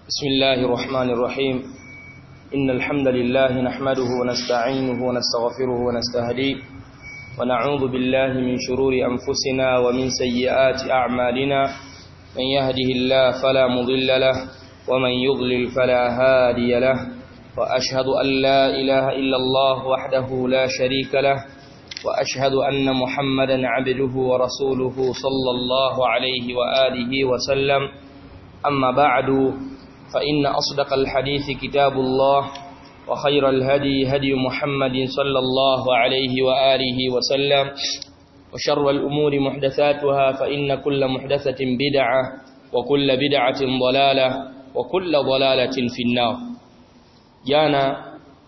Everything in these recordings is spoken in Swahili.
بسم الله الرحمن الرحيم إن الحمد لله نحمده ونستعينه ونستغفره ونستهديه ونعوذ بالله من شرور أنفسنا ومن سيئات أعمالنا من يهده الله فلا مضل له ومن يضلل فلا هادي له وأشهد أن لا إله إلا الله وحده لا شريك له وأشهد أن محمدا عبده ورسوله صلى الله عليه وآله وسلم أما بعد فإن أصدق الحديث كتاب الله وخير الهدي هدي محمد صلى الله عليه وآله وسلم وشر الأمور محدثاتها فإن كل محدثة بدعة وكل بدعة ضلالة وكل ضلالة في النار جانا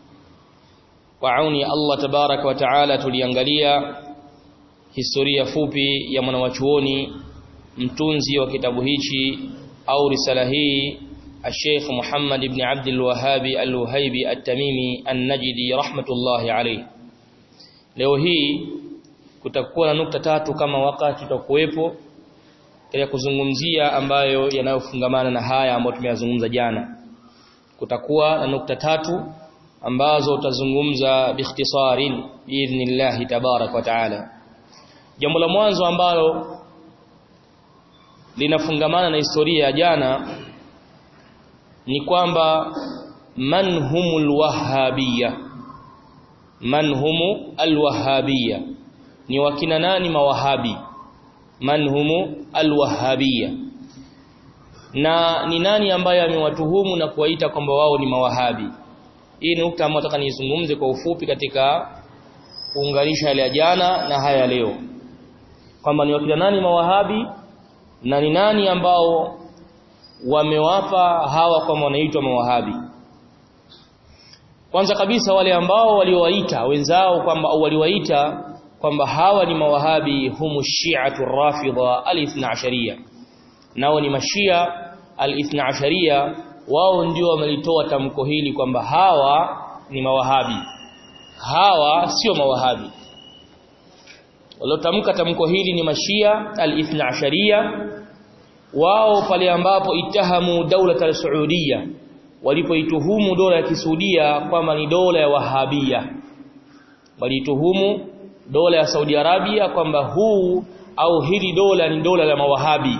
وعوني الله تبارك وتعالى tuliangalia historia fupi ya mwanawachuoni mtunzi wa kitabu hichi au risala hii الشيخ محمد بن عبد الوهاب الوهيبي التميمي النجدي رحمة الله عليه leo hii kutakuwa na nukta tatu kama wakati tutakuwepo katika kuzungumzia ambayo yanayofungamana na haya ambayo tumeyazungumza jana kutakuwa na nukta tatu ambazo utazungumza biikhtisarin biidhnillah tabarak wa taala jambo la mwanzo ambalo linafungamana na historia ya jana ni kwamba man humul wahabiyya man humu alwahabiyya ni wakina nani mawahabi man humu alwahabiyya na ni nani ambaye amewatuhumu na kuwaita kwamba wao ni mawahabi hii ni nukta ambayo nataka nizungumze kwa ufupi katika kuunganisha yale ya jana na haya leo kwamba ni wakina nani mawahabi na ni nani ambao wamewapa hawa kwamba wanaitwa mawahabi kwanza kabisa wale ambao waliowaita wenzao kwamba au waliwaita kwamba hawa ni mawahabi humu shi'atu rafidha al-ithna ashariya nao ni mashia al-ithna ashariya wao ndio wamelitoa tamko hili kwamba hawa ni mawahabi hawa sio mawahabi waliotamka tamko hili ni mashia al-ithna ashariya wao pale ambapo itahamu daula al-Saudia walipoituhumu dola ya Kisuudia kwamba ni dola ya Wahabia walituhumu dola ya Saudi Arabia kwamba huu au hili dola ni dola la mawahabi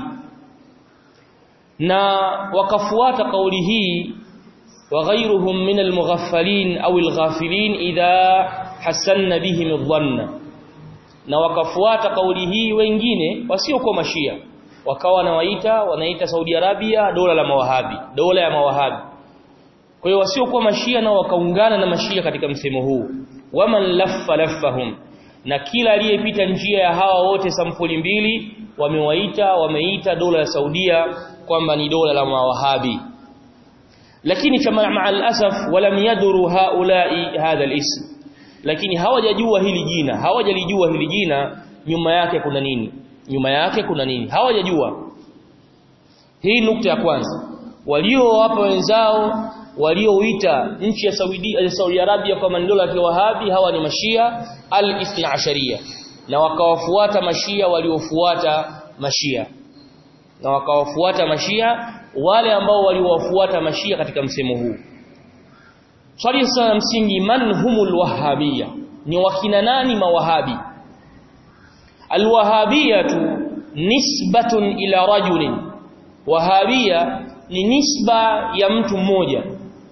na wakafuata kauli hii وغيرهم من المغفلين أو الغافلين إذا حسن بهم الظن na wakafuata kauli hii wengine wasiokuwa mashia wakawa nawaita wanaita Saudi Arabia dola la mawahabi dola ya mawahabi kwa hiyo wasiokuwa mashia nao wakaungana na mashia katika msemo huu waman laffa laffahum na kila aliyepita njia ya hawa wote sampuli mbili wamewaita wameita dola ya Saudia kwamba ni dola la mawahabi lakini kama ma'al asaf walam yadru haula'i hadha al-ism lakini hawajajua hili jina hawajalijua hili jina nyuma yake kuna nini nyuma yake kuna nini hawajajua hii nukta ya kwanza waliowapa wenzao walioita nchi ya Saudi ya Saudi Arabia kwa mandola ya Wahabi hawa ni mashia al-ithna asharia na wakawafuata mashia waliofuata mashia na wakawafuata mashia wale ambao waliwafuata mashia katika msemo huu swali sana msingi man humul wahabia ni wakina nani mawahabi alwahabiyatu nisbatun ila rajulin wahabia ni nisba ya mtu mmoja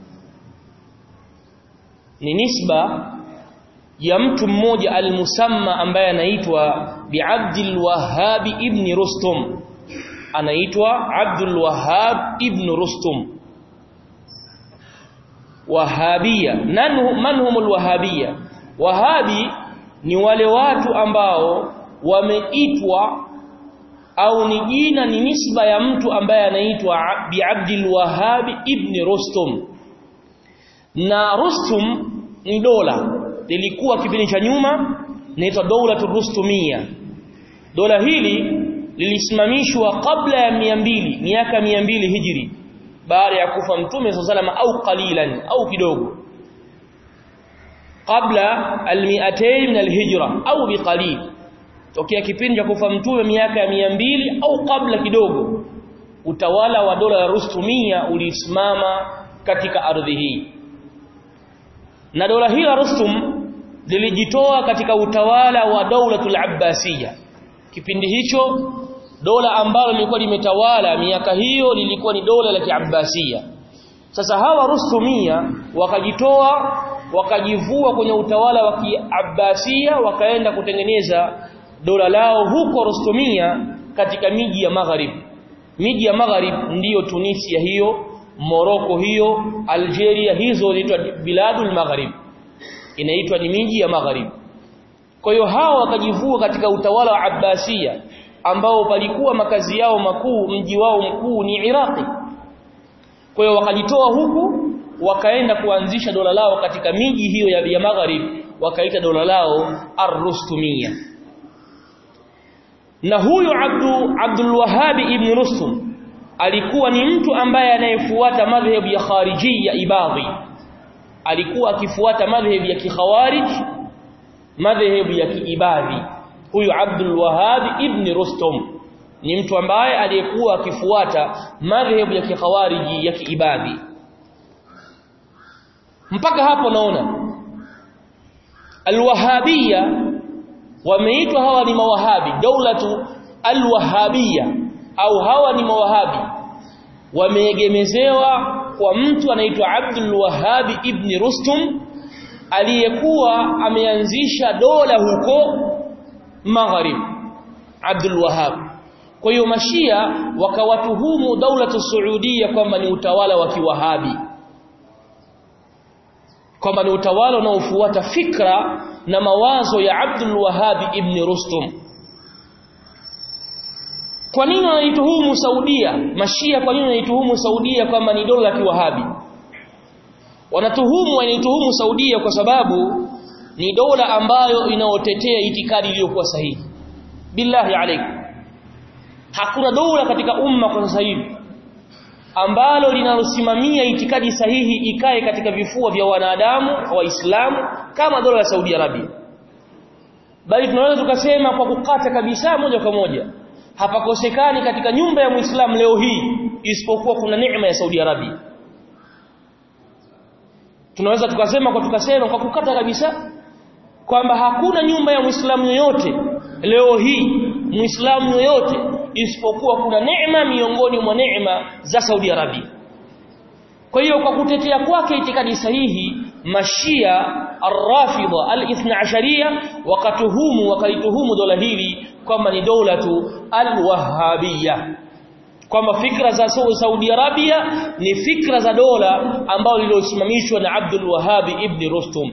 ni nisba ya mtu mmoja almusamma ambaye anaitwa bi'abdil wahhab ibn rustum anaitwa abdul wahhab ibn rustum wahabia man humul wahabia wahabi ni wale watu ambao wameitwa au ni jina ni nisba ya mtu ambaye anaitwa bi Abdul Wahhab ibn Rustum na Rustum ni dola lilikuwa kipindi cha nyuma inaitwa dola Rustumia dola hili lilisimamishwa kabla ya 200 miaka 200 hijri baada ya kufa mtume sallallahu au qalilan au kidogo kabla al-200 min al-hijra au biqalil tokea kipindi cha kufa mtume miaka ya mbili au kabla kidogo utawala wa dola ya Rustumia ulisimama katika ardhi hii na dola hii la Rustum lilijitoa katika utawala wa Daulatul Abbasiyya kipindi hicho dola ambalo lilikuwa limetawala miaka hiyo lilikuwa ni dola la Kiabbasiyya sasa hawa Rustumia wakajitoa wakajivua kwenye utawala wa Kiabbasiyya wakaenda kutengeneza dola lao huko Rustumia katika miji ya Maghrib miji ya Maghrib ndiyo Tunisia hiyo Morocco hiyo Algeria hizo zinaitwa biladul Maghrib inaitwa ni miji ya Maghrib kwa hiyo hawa wakajivua katika utawala wa Abbasiyya ambao palikuwa makazi yao makuu mji wao mkuu ni Iraqi kwa hiyo wakajitoa huku wakaenda kuanzisha dola lao katika miji hiyo ya, ya Maghrib wakaita dola lao Ar-Rustumiyya na huyu Abdu Abdul Wahhab ibn Rustum alikuwa ni mtu ambaye anayefuata madhhabu ya khariji ya ibadhi alikuwa akifuata madhhabu ya kikhawarij madhhabu ya kiibadhi huyu Abdul Wahhab ibn Rustum ni mtu ambaye aliyekuwa akifuata madhhabu ya kikhawariji ya kiibadhi mpaka hapo naona alwahabia wameitwa hawa ni mawahabi daulatu alwahabia au hawa ni mawahabi wameegemezewa kwa mtu anaitwa Abdul Wahhab ibn Rustum aliyekuwa ameanzisha dola huko Maghrib Abdul Wahhab kwa hiyo mashia wakawatuhumu daulatu Saudia kwamba ni utawala wa kiwahabi kwamba ni utawala unaofuata fikra na mawazo ya Abdul Wahhab ibn Rustum kwa nini wanaituhumu Saudia mashia kwa nini wanaituhumu Saudia kwamba ni dola la kiwahabi wanatuhumu wanaituhumu Saudia kwa sababu ni dola ambayo inaotetea itikadi iliyokuwa sahihi billahi alaykum hakuna dola katika umma kwa sasa hivi ambalo linalosimamia itikadi sahihi ikae katika vifua vya wanadamu waislamu kama dola ya Saudi Arabia bali tunaweza tukasema kwa kukata kabisa moja kwa moja hapakosekani katika nyumba ya Muislamu leo hii isipokuwa kuna neema ya Saudi Arabia tunaweza tukasema kwa tukasema kwa kukata kabisa kwamba hakuna nyumba ya Muislamu yoyote leo hii Muislamu yoyote isipokuwa kuna neema miongoni mwa neema za Saudi Arabia kwa hiyo kwa kutetea kwake itikadi sahihi mashia arrafidha al-ithna asharia wakatuhumu wakalituhumu dola hili kwamba ni doulatu al-wahhabiyya kwamba fikra za Saudi Arabia ni fikra za dola ambao lililosimamishwa na Abdul Wahhab ibn Rustum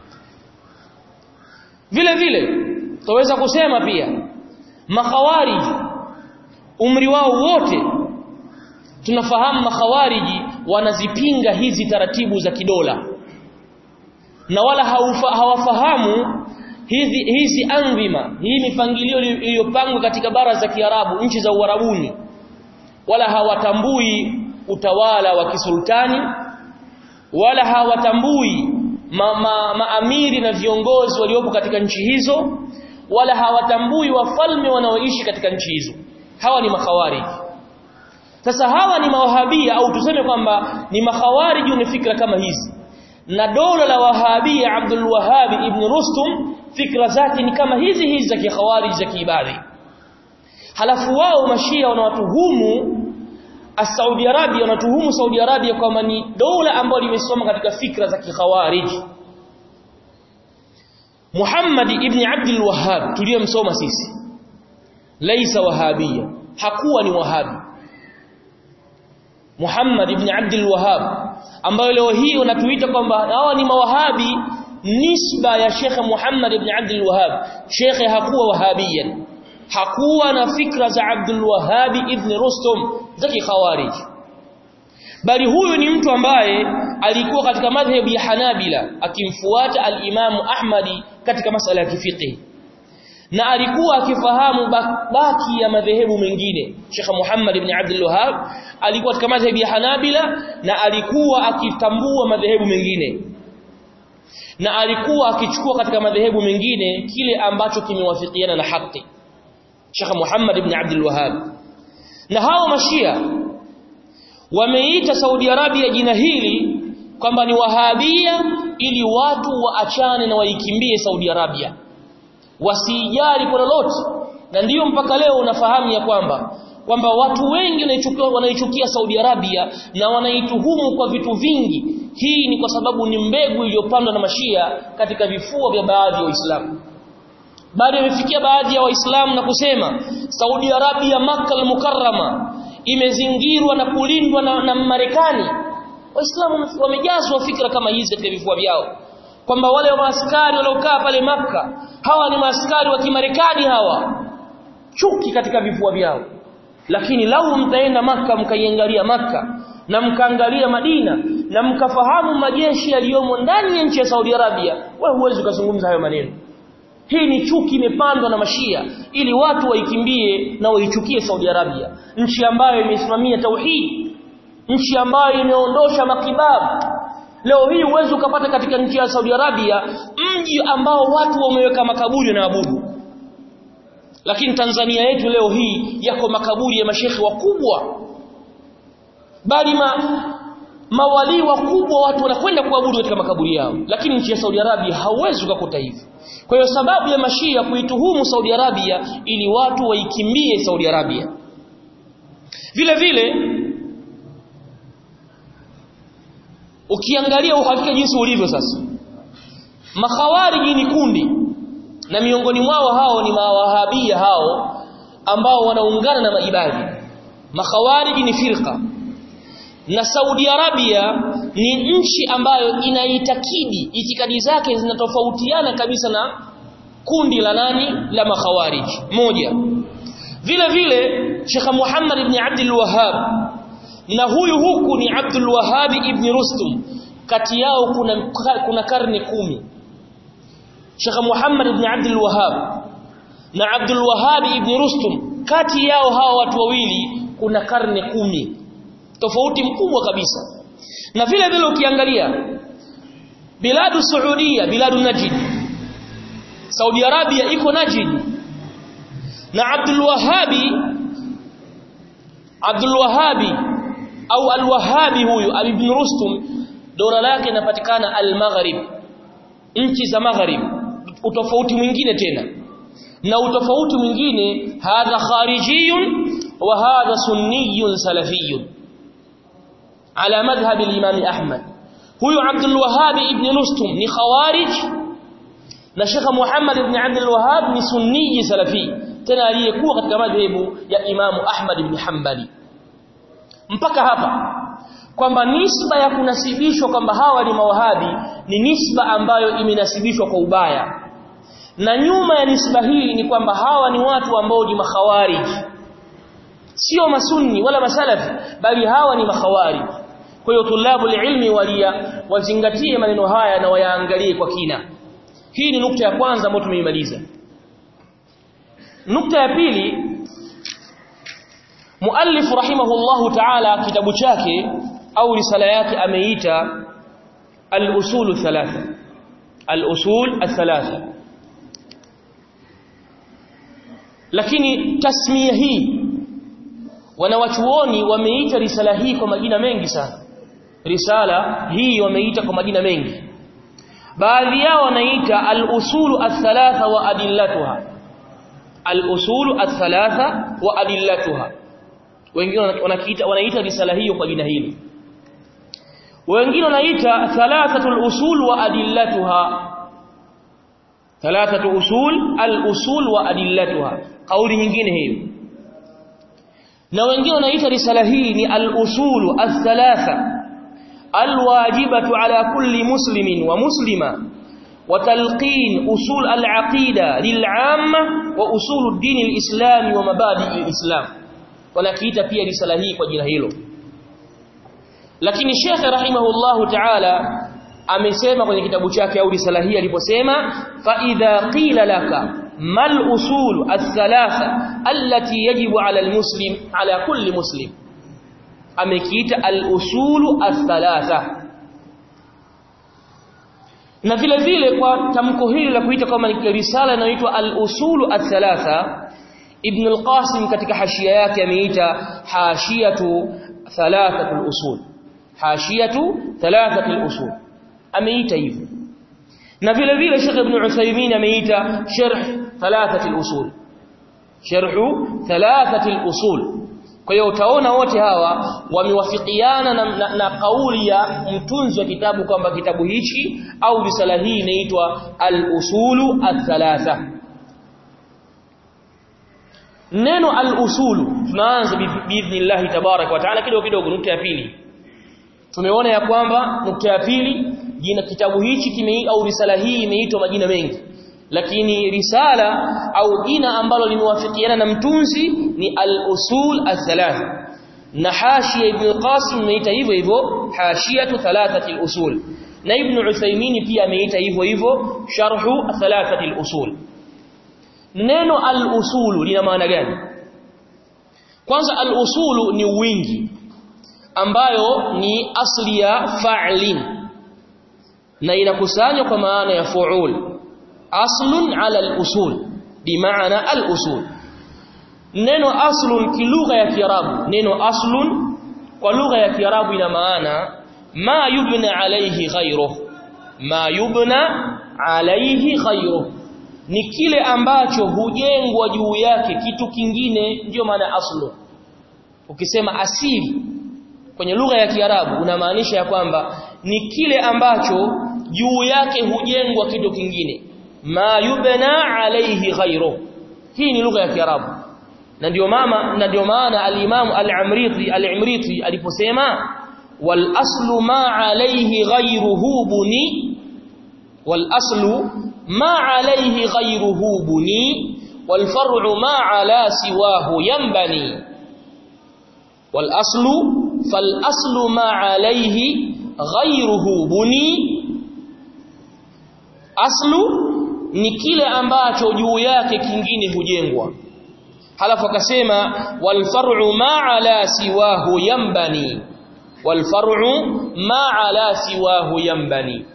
vile vile tutaweza kusema pia makhawariji umri wao wote tunafahamu makhawariji wanazipinga hizi taratibu za kidola na wala haufa, hawafahamu hizi hizi andhima hii mipangilio iliyopangwa katika bara za Kiarabu nchi za Uarabuni wala hawatambui utawala wa kisultani wala hawatambui maamiri ma, ma na viongozi waliopo katika nchi hizo wala hawatambui wafalme wanaoishi katika nchi hizo hawa ni makhawariji sasa hawa ni mawahabia au tuseme kwamba ni makhawariji wenye fikra kama hizi na dola la wahabia Abdul Wahhab ibn Rustum fikra zake ni kama hizi hizi za kikhawariji za kiibadhi halafu wao mashia wanawatuhumu Saudi Arabia wanatuhumu Saudi Arabia kwamba ni dola ambayo limesoma katika fikra za kikhawariji Muhammad ibn Abdul Wahhab tuliyomsoma sisi laisa wahabia hakuwa ni wahabi Muhammad ibn Abdul Wahhab ambayo leo hii wanatuita kwamba hawa ni mawahabi nisba ya Sheikh Muhammad ibn Abdul Wahhab Sheikh hakuwa wahabiyan hakuwa na fikra za Abdul Wahhab ibn Rustum za kikhawarij bali huyu ni mtu ambaye alikuwa katika madhhabu ya Hanabila akimfuata al-Imamu Ahmadi katika masala ya kifiqh na alikuwa akifahamu baki ya madhehebu mengine Sheikh Muhammad ibn Abdul Wahhab alikuwa katika madhhabu ya Hanabila na alikuwa akitambua madhehebu mengine na alikuwa akichukua katika madhehebu mengine kile ambacho kimewafikiana na haki Sheikh Muhammad ibn Abdul Wahhab na hao mashia wameita Saudi Arabia jina hili kwamba ni wahabia ili watu waachane na waikimbie Saudi Arabia wasijali kwa lolote na ndiyo mpaka leo unafahamu ya kwamba kwamba watu wengi wanaichukia wanaichukia Saudi Arabia na wanaituhumu kwa vitu vingi hii ni kwa sababu ni mbegu iliyopandwa na mashia katika vifua vya baadhi ya Waislamu bado imefikia baadhi ya Waislamu na kusema Saudi Arabia Makkah al-Mukarrama imezingirwa na kulindwa na, na Marekani Waislamu wamejazwa fikra kama hizi katika vifua vyao kwamba wale maaskari waliokaa pale maka hawa ni maaskari wa Kimarekani hawa chuki katika vifua vyao lakini lau mtaenda maka mkaiangalia maka na mkaangalia Madina na mkafahamu majeshi yaliyomo ndani ya nchi ya Saudi Arabia wewe huwezi kuzungumza hayo maneno hii ni chuki imepandwa na mashia ili watu waikimbie na waichukie Saudi Arabia nchi ambayo imesimamia tauhid nchi ambayo imeondosha makibabu leo hii uwezo ukapata katika nchi ya Saudi Arabia mji ambao watu wameweka makaburi na abudu lakini Tanzania yetu leo hii yako makaburi ya mashekhi wakubwa bali ma, mawali wakubwa watu wanakwenda kuabudu katika makaburi yao lakini nchi ya Saudi Arabia hauwezi kukuta hivi kwa hiyo sababu ya mashia kuituhumu Saudi Arabia ili watu waikimbie Saudi Arabia vile vile ukiangalia uhakika jinsi ulivyo sasa makhawariji ni kundi na miongoni mwao hao ni mawahabia hao ambao wanaungana na maibadi makhawariji ni firqa na Saudi Arabia ni nchi ambayo inaitakidi itikadi zake zinatofautiana kabisa na kundi la nani la makhawariji moja vile vile Sheikh Muhammad ibn Abdul Wahhab na huyu huku ni Abdul Wahhab ibn Rustum kati yao kuna kuna karne kumi Sheikh Muhammad ibn Abdul Wahhab na Abdul Wahhab ibn Rustum kati yao hawa watu wawili kuna karne kumi tofauti mkubwa kabisa na vile vile ukiangalia biladu Saudia biladu Najd Saudi Arabia iko Najd na Abdul Wahhabi Abdul Wahhabi au Al-Wahhabi huyu Ibn Rustum dola lake inapatikana Al-Maghrib nchi za Maghrib utofauti mwingine tena na utofauti mwingine hadha kharijiyun wa hadha sunniyun salafiyun ala madhhab al-Imam Ahmad huyu Abdul Wahhab ibn Rustum ni khawarij na Sheikh Muhammad ibn Abdul Wahhab ni sunni salafi tena aliyekuwa katika madhehebu ya Imam Ahmad ibn Hanbali mpaka hapa kwamba nisba ya kunasibishwa kwamba hawa ni mawahabi ni nisba ambayo imenasibishwa kwa ubaya na nyuma ya nisba hii ni kwamba hawa ni watu ambao ni makhawarij sio masunni wala masalafi bali hawa ni makhawarij kwa hiyo tulabu ilmi walia wazingatie maneno haya na wayaangalie kwa kina hii ni nukta ya kwanza ambayo tumeimaliza nukta ya pili muallif rahimahullahu ta'ala kitabu chake au risala yake ameita al-usul thalatha al-usul thalatha lakini tasmia hii wanawachuoni wameita risala hii kwa majina mengi sana risala hii wameita kwa majina mengi baadhi yao wanaita al-usul thalatha wa adillatuha al-usul thalatha wa adillatuha wengine wanakiita wanaita risala hiyo kwa jina hili wengine wanaita thalathatul usul wa adillatuha thalathatu usul al-usul wa adillatuha kauli nyingine hiyo na wengine wanaita risala hii ni al-usul al-thalatha al-wajibatu ala kulli muslimin wa muslima وتلقين أصول العقيدة للعامة وأصول الدين الإسلامي ومبادئ الإسلام wanakiita pia risala hii kwa jina hilo lakini Sheikh rahimahullahu ta'ala amesema kwenye kitabu chake au risala hii aliposema fa idha qila laka mal usul ath-thalatha allati yajibu ala al-muslim ala kulli muslim amekiita al-usul ath-thalatha na vile vile kwa tamko hili la kuita kama ni risala inayoitwa al-usul ath-thalatha Ibn al-Qasim katika hashia yake ameita hashiyatu thalathatul usul hashiyatu thalathatul usul ameita hivyo na vile vile Sheikh Ibn Uthaymeen ameita sharh thalathatul usul sharhu thalathatul usul kwa hiyo utaona wote hawa wamewafikiana na, na, na kauli ya mtunzi wa kitabu kwamba kitabu hichi au risala hii inaitwa al-usulu al-thalatha neno al-usulu tunaanza biidhnillah tabarak wa taala kidogo kidogo nukta ya pili tumeona ya kwamba nukta ya pili jina kitabu hichi kime au risala hii imeitwa majina mengi lakini risala au jina ambalo limewafikiana na mtunzi ni al-usul al-thalath na hashia ibn qasim imeita hivyo hivyo hashiyatu thalathati al-usul na ibn uthaymeen pia ameita hivyo hivyo sharhu thalathati al-usul neno al-usulu lina maana gani kwanza al-usulu ni wingi ambayo ni asli ya fa'lin na inakusanywa kwa maana ya fu'ul aslun ala al-usul bimaana al-usul neno aslun kilugha ya kiarabu neno aslun kwa lugha ya kiarabu ina maana ma yubna alayhi ghayruh ma yubna alayhi ghayruh ni kile ambacho hujengwa juu yake kitu kingine ndiyo maana aslu ukisema asili kwenye lugha ya kiarabu unamaanisha ya kwamba ni kile ambacho juu yake hujengwa kitu kingine ma yubna alayhi ghayru hii ni lugha ya kiarabu na ndio mama na ndio maana al-Imam al-Amriti al-Imriti aliposema wal aslu ma alayhi ghayruhu buni wal aslu ma alayhi ghayruhu buni wal far'u ma ala siwahu yanbani wal aslu fal aslu ma alayhi ghayruhu buni aslu ni kile ambacho juu yake kingine hujengwa halafu akasema wal far'u ma ala siwahu yanbani wal far'u ma ala siwahu yanbani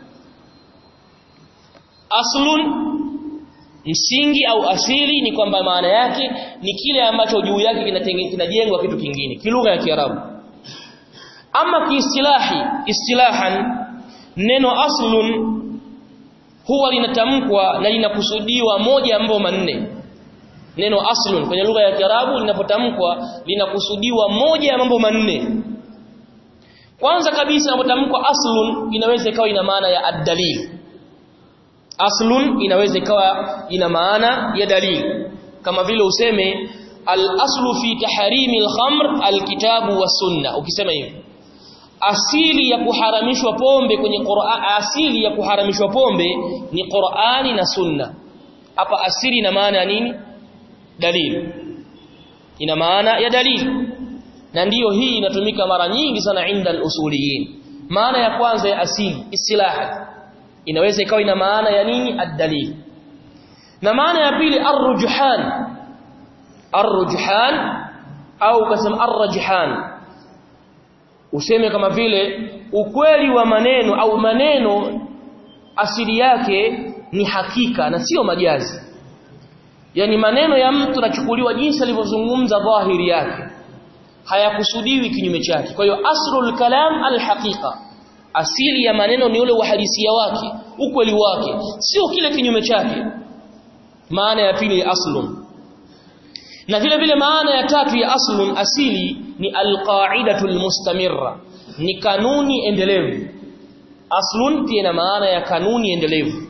aslun msingi au asili ni kwamba maana yake ni kile ambacho juu yake kinajengwa kitu kingine kilugha ya kiarabu ama kiistilahi istilahan neno aslun huwa linatamkwa na linakusudiwa moja ya mambo manne neno aslun kwenye lugha ya Kiarabu linapotamkwa linakusudiwa moja ya mambo manne kwanza kabisa inapotamkwa aslun inaweza ikawa ina maana ya ad-dalil aslun inaweza ikawa ina maana ya dalil kama vile useme al-aslu fi tahrimi al-khamr al-kitabu wa sunna ukisema hivi asili ya kuharamishwa pombe kwenye Qur'an asili ya kuharamishwa pombe ni Qur'ani na Sunna hapa asili ina maana ya nini dalili ina maana ya dalili na ndiyo hii inatumika mara nyingi sana inda al-usuliyin maana ya kwanza ya asili istilaha inaweza ikawa ina maana ya nini ad-dalil na maana ya pili ar-rujhan ar-rujhan au kasema ar-rajhan useme kama vile ukweli wa maneno au maneno asili yake ni hakika na sio majazi yani maneno ya mtu nachukuliwa jinsi alivyozungumza dhahiri yake hayakusudiwi kinyume chake kwa hiyo asrul kalam alhaqiqa asili ya maneno ni ule uhalisia wake ukweli wake sio kile kinyume chake maana ya pili aslun na vile vile maana ya tatu ya aslun asili ni alqaidatul mustamirra ni kanuni endelevu aslun pia ina maana ya kanuni endelevu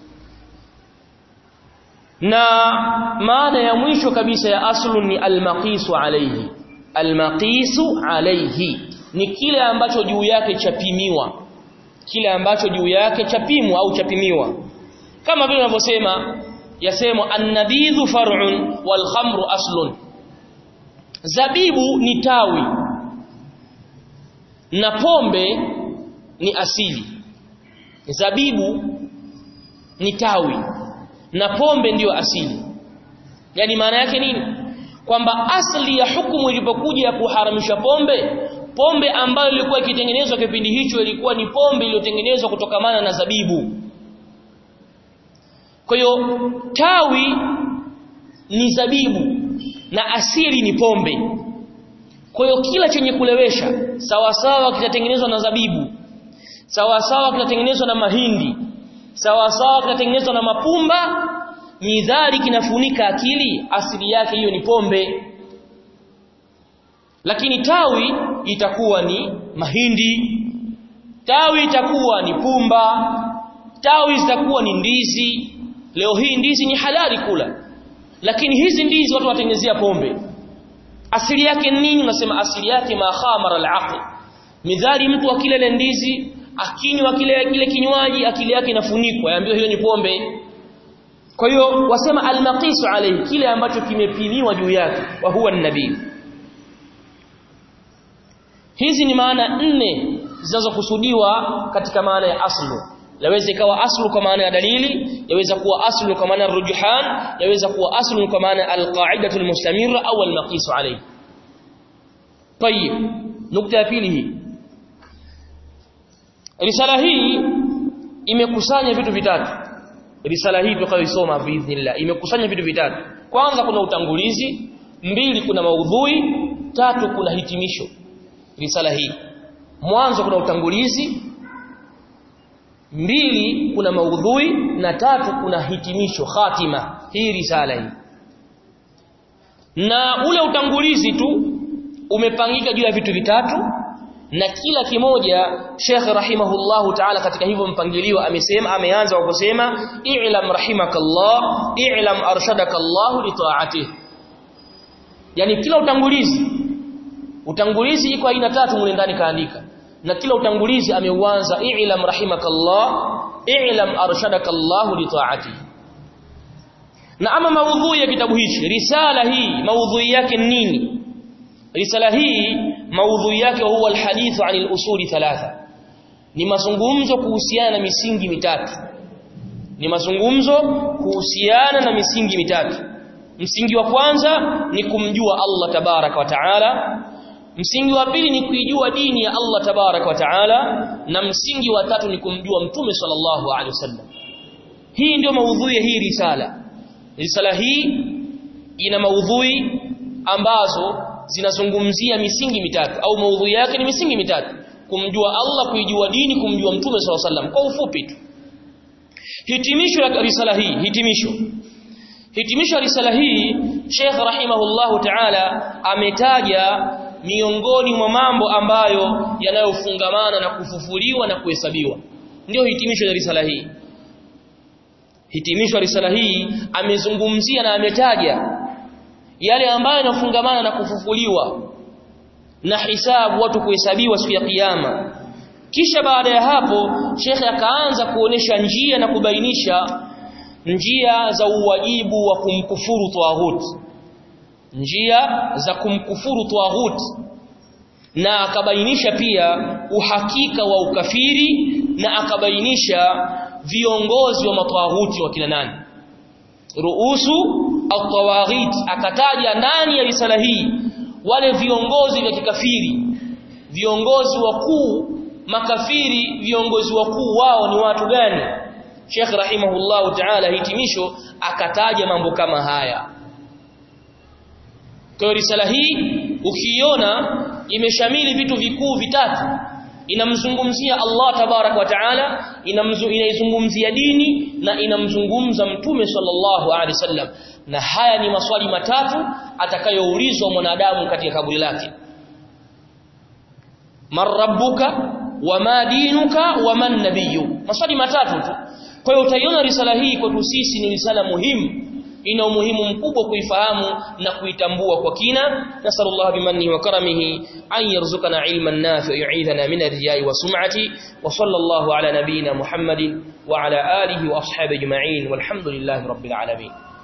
na maana ya mwisho kabisa ya aslun ni almaqisu alayhi almaqisu alayhi ni kile ambacho juu yake chapimiwa kile ambacho juu yake chapimwa au chapimiwa kama vile unavyosema yasema annabidhu far'un wal khamru aslun zabibu ni tawi na pombe ni asili zabibu ni tawi na pombe ndiyo asili yani maana yake nini kwamba asli ya hukumu ilipokuja ya kuharamisha pombe pombe ambayo ilikuwa ikitengenezwa kipindi hicho ilikuwa ni pombe iliyotengenezwa kutokamana na zabibu kwa hiyo tawi ni zabibu na asili ni pombe kwa hiyo kila chenye kulewesha sawa sawa kitatengenezwa na zabibu sawa sawa kitatengenezwa na mahindi sawa sawa kitatengenezwa na mapumba midhali kinafunika akili asili yake hiyo ni pombe lakini tawi itakuwa ni mahindi tawi itakuwa ni pumba tawi zitakuwa ni ndizi leo hii ndizi ni halali kula lakini hizi ndizi watu watengenezea pombe asili yake nini unasema asili yake ma khamara al-aql midhali mtu akile ile ndizi akinywa kile kile kinywaji akili yake inafunikwa yaambiwa hiyo ni pombe kwa hiyo wasema al-maqisu alayhi kile ambacho kimepimiwa juu yake wa huwa nabii hizi ni maana nne zinazokusudiwa katika maana ya aslu yaweza ikawa aslu kwa maana ya dalili yaweza kuwa aslu kwa maana ya rujuhan yaweza kuwa aslu kwa maana alqaidatu almustamira au almaqisu alayhi tayib nukta ya pili hii risala hii imekusanya vitu vitatu risala hii tutakayosoma biidhnillah imekusanya vitu vitatu kwanza kuna utangulizi mbili kuna maudhui tatu kuna hitimisho risala hii mwanzo kuna utangulizi mbili kuna maudhui na tatu kuna hitimisho khatima hii risala hii na ule utangulizi tu umepangika juu ya vitu vitatu na kila kimoja Sheikh rahimahullahu ta'ala katika hivyo mpangilio amesema ameanza kwa kusema i'lam rahimakallah i'lam arshadakallahu li ta'atihi yani kila utangulizi utangulizi iko aina tatu mule ndani kaandika na kila utangulizi ameuanza i'lam rahimakallah i'lam arshadakallahu li ta'atihi na ama maudhui ya kitabu hichi risala hii maudhui yake nini risala hii maudhui yake huwa alhadithu anil usuli thalatha ni mazungumzo kuhusiana na misingi mitatu ni mazungumzo kuhusiana na misingi mitatu msingi wa kwanza ni kumjua Allah tabaraka wa taala msingi wa pili ni kuijua dini ya Allah tabaraka wa taala na msingi wa tatu ni kumjua mtume sallallahu alaihi wasallam hii ndio maudhui ya hii risala risala hii ina maudhui ambazo zinazungumzia misingi mitatu au maudhui yake ni misingi mitatu kumjua Allah kuijua dini kumjua mtume sallallahu alaihi wasallam kwa ufupi tu hitimisho la risala hii hitimisho hitimisho risala hii Sheikh rahimahullahu ta'ala ametaja miongoni mwa mambo ambayo yanayofungamana na kufufuliwa na kuhesabiwa ndio hitimisho la risala hii hitimisho risala hii amezungumzia na ametaja yale ambayo yanafungamana na kufufuliwa na hisabu watu kuhesabiwa siku ya kiyama kisha baada ya hapo shekhe akaanza kuonesha njia na kubainisha njia za uwajibu wa kumkufuru tawhid njia za kumkufuru tawhid na akabainisha pia uhakika wa ukafiri na akabainisha viongozi wa matawhuti wa kina nani ruusu at-tawaghit akataja ndani ya risala hii wale viongozi vya kikafiri viongozi wakuu makafiri viongozi wakuu wao ni watu gani Sheikh rahimahullahu ta'ala hitimisho akataja mambo kama haya kwa risala hii ukiona imeshamili vitu vikuu vitatu inamzungumzia Allah tabarak wa taala inaizungumzia dini na inamzungumza mtume sallallahu alaihi wasallam na haya ni maswali matatu atakayoulizwa mwanadamu katika kaburi lake man rabbuka wama dinuka waman nabiyyu maswali matatu tu kwa hiyo utaiona risala hii kwetu sisi ni risala muhimu ina umuhimu mkubwa kuifahamu na kuitambua kwa kina nasallallahu bimannihi wa karamihi an yarzuqana ilman nafi'a yu'idhana min ar-riya'i wa sum'ati wa sallallahu ala nabiyyina muhammadin wa ala alihi wa ashabihi ajma'in walhamdulillahi rabbil alamin